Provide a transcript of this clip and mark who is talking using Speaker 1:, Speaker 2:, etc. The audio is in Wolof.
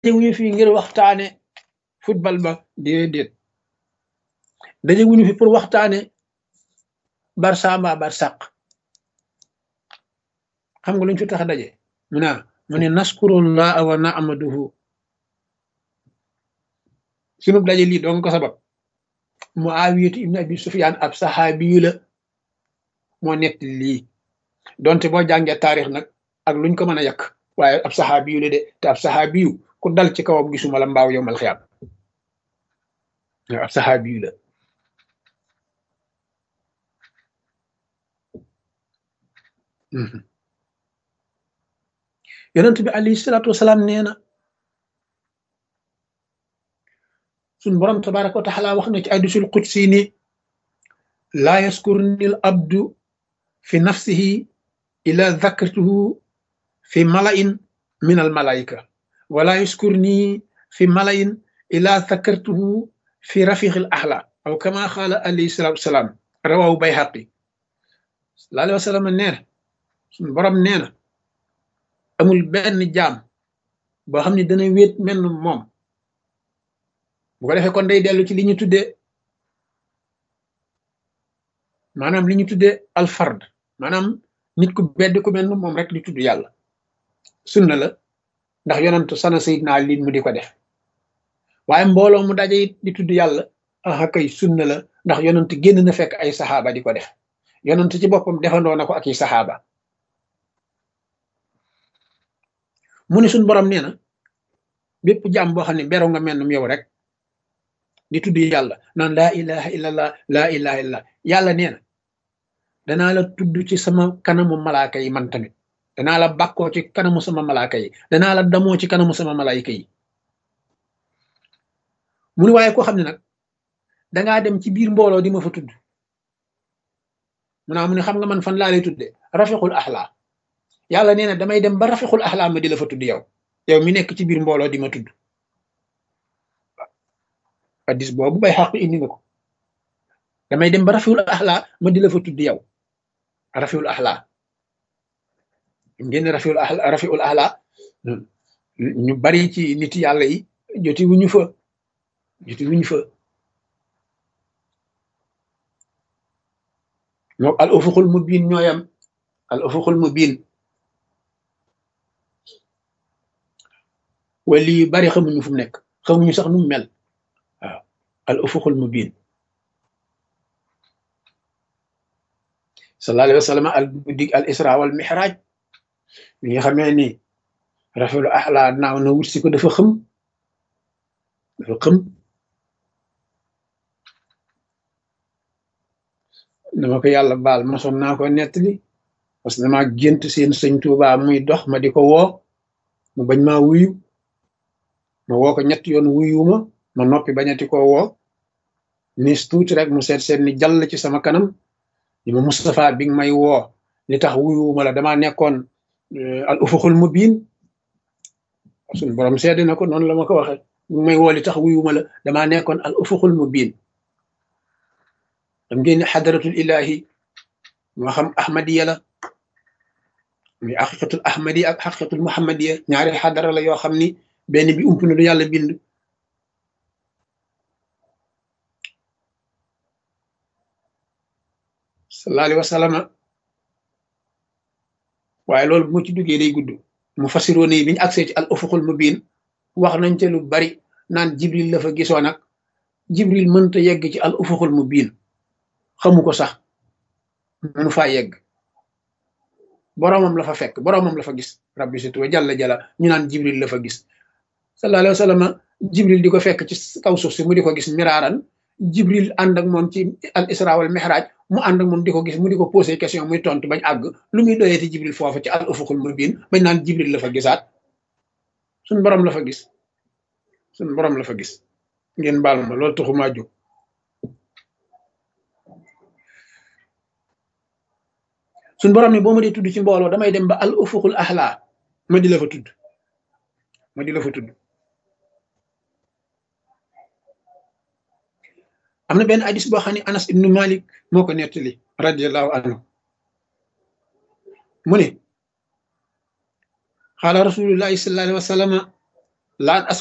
Speaker 1: wuñu fi ngir waxtaane football ba déedéet daje wuñu fi pour waxtaane barça mbaa barsaq xam nga luñ fi tax daje mu naa mu ne naskurullah wa na'maduhu sunub daje lii doon ko sabab Muawiyatu ibn Abi Sufyan ab saxaabiyu la moo nett lii donte boo jàngee taarix nag ak luñ ko mën a yàq waaye ab saxaabiyu la de te ab saxaabiyu ku dal ci kawam gisuma la mbaaw yow mal xiyaam ab saxaabiyu la yonent bi alayhi salaatu wasalaam nee na suñ borom tabaraka wa taala wax na ci hadiisul qudsi ni laa yaskurni al abdu fi nafsihi ila dhakartuhu fi mala'in min al malaika wala yaskurni fi mala'in ila dhakartuhu fi rafiq al ahla aw kama qaala alayhi salaatu wasalaam rawahu bayhaqi sallallahu alayhi wa sallam nee na suñ borom nee na amul benn jaam boo xam ne dana wéet menn moom bu ko defee kon day dellu ci li ñu tuddee maanaam li ñu tuddee alfard maanaam nit ku bedd ku mel moom rek di tudd yàlla sunna la ndax yonantu sana sayidna Ali mu di ko def waaye mbooloo mu daje it di tudd yàlla aha kay sunna la ndax yonant génn na fekk ay saxaaba di ko def yonant ci boppam defandoo na ko ak i saxaaba mu ne suñ borom nee na bépp jàmm boo xam ne beroo nga mel yow rek di tudd yàlla naan laa ilaha illallah laa ilaha illallah yàlla nee na danaa la tudd ci sama kanamu malaaka yi man tamit danaa la bàkkoo ci kanamu sama malaaka yi danaa la damoo ci kanamu sama malaayika yi mu ne waaye koo xam ne nag dangaa dem ci biir mbooloo di ma fa tudd mu naa mu ne xam nga man fan laa lay tudde rafiqul axlaa yàlla nee na damay dem ba rafiqul axlaa ma di la fa tudd yow yow mi nekk ci biir mbooloo di ma tudd hadis boobu bay xaq indi na ko damay dem ba rafiul axlaa ma di la fa tudd yow rafiul axlaa ngeen rafiul axlaa rafiul axlaa ñu bari ci nit yàlla yi joti wuñu fa joti wuñu fa ñoo al ufuqul mubin ñooyam al ufuqul mubin wali yu bari xamuñu fu mu nekk xamuñu sax nu mu mel waaw al ufuqul mubin sallallahu alayhi wa sallam al guddig al isra wal mihraj bi nga xamee ni rafiul ahla naaw na wut si ko dafa xëm dafa xëm dama ko yàlla baal mosoon naa ko nettali parce que dama gént seen sëñ Tuuba muy dox ma di ko woo mu bañ maa wuyu ma woo ko ñett yoon wuyuma ma noppi bañati ko woo nis tuuti rek mu seet seet ni jàll ci sama kanam ni ma Moustapha bi nga may woo li tax wuyuma la damaa nekkoon al ufuqul mubin suñu borom seede na ko noonu la ma ko waxe bi may woo li tax wuyuma la damaa nekkoon al ufuqul mubin dam ngeen ne xadaratul ilahi moo xam ahmadiya la muy xaqiqatul ahmadiya ak xaqiqatul muhammadiya ñaari xadara la yoo xam ni benn bi ump na du yàlla bind sallallahu alayhi wa sallam waaye loolu bu ma ci duggee day gudd mu fasiroon yi bi ñu agsee ci al ufuqul mubin wax nañ ca lu bari naan jibril la fa gisoo nag jibril mënta yegg ci al ufuqul mubin xamu ko sax mënu faa yegg boroomam la fa fekk boroomam la fa gis rabbi situ wa jalla jalla ñu naan jibril la fa gis sallallahu alayhi wa sallam jibril di ko fekk ci kaw suuf si mu di ko gis miraaran jibril ànd ak moom ci al isra wal mihraj mu ànd ak moom di ko gis mu di ko posé question muy tontu bañ àgg lu muy doyeeti jibril foofu ci al ufuqul mubin bañ naan jibril la fa gisaat suñ borom la fa gis suñ borom la fa gis ngeen baal ma loolu taxumaa jóg suñ borom ni boo ma dee tudd ci mbooloo damay dem ba al ufuqul ahla ma di la fa tudd ma di la fa tudd am na benn hadis boo xam ne anas ibnu malik moo ko nettali radiallahu anhu mu ne xaala rasulullahi sallallahu alayhi wa sallama laan